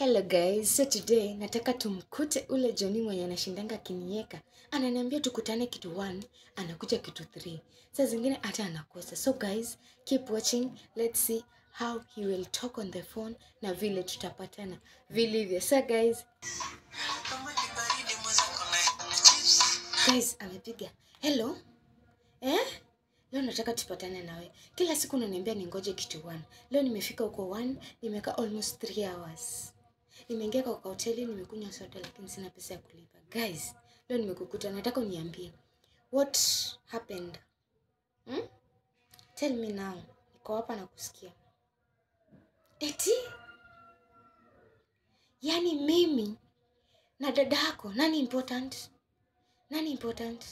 Hello guys, so today nataka tumkute ule Johnny mwenye anashindanga akinieka. Ananiambia tukutane kitu 1, anakuja kitu 3. Saa zingine hata anakosa. So guys, keep watching. Let's see how he will talk on the phone na vile tutapatana vilivyo. So guys, guys amepiga. Hello? Eh? Leo nataka tupatane nawe. Kila siku unaniambia ningoje kitu 1. Leo nimefika huko 1, nimekaa almost 3 hours. Nimeingia kwa hoteli, nimekunywa soda lakini sina pesa ya kulipa. Guys, leo nimekukuta, nataka uniambie what happened. Hmm? Tell me now. Niko hapa na kusikia. Eti? Yaani mimi na dada yako nani important? Nani important?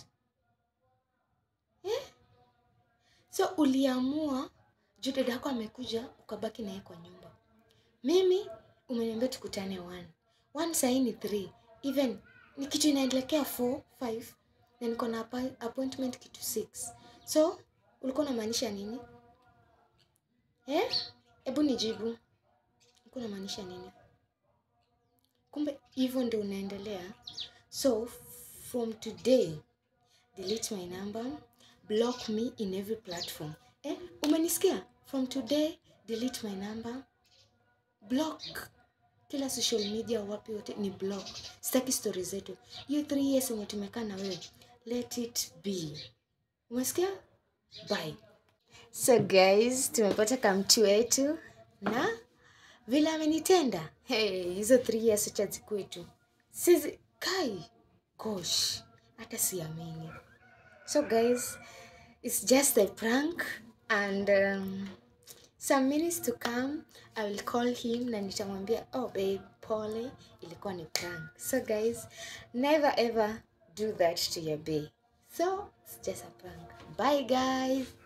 Eh? So uliamua juu dada yako amekuja ukabaki naye kwa nyumba. Mimi umeniambia tukutane one. One sahii ni three. Even ni kitu inaelekea four, five na niko na appa- appointment kitu six. So ulikuwa unamaanisha nini? Eh? Hebu nijibu. Ulikuwa unamaanisha nini? Kumbe hivyo ndio unaendelea. So from today delete my number, block me in every platform. Eh, umenisikia? From today delete my number, block kila social media, wapi wote ni block. Sitaki story zetu. Hiyo 3 years yenye tumekaa na wewe, let it be. Umesikia? Bye. So guys, tumepata kamtu wetu na vile amenitenda. Hey, hizo 3 years acha zikwetu. Sisi kai gosh, hata siamini. So guys, it's just a prank and um, some minutes to come I will call him na nitamwambia oh babe pole ilikuwa ni prank. So guys, never ever do that to your babe. So it's just a prank. Bye guys.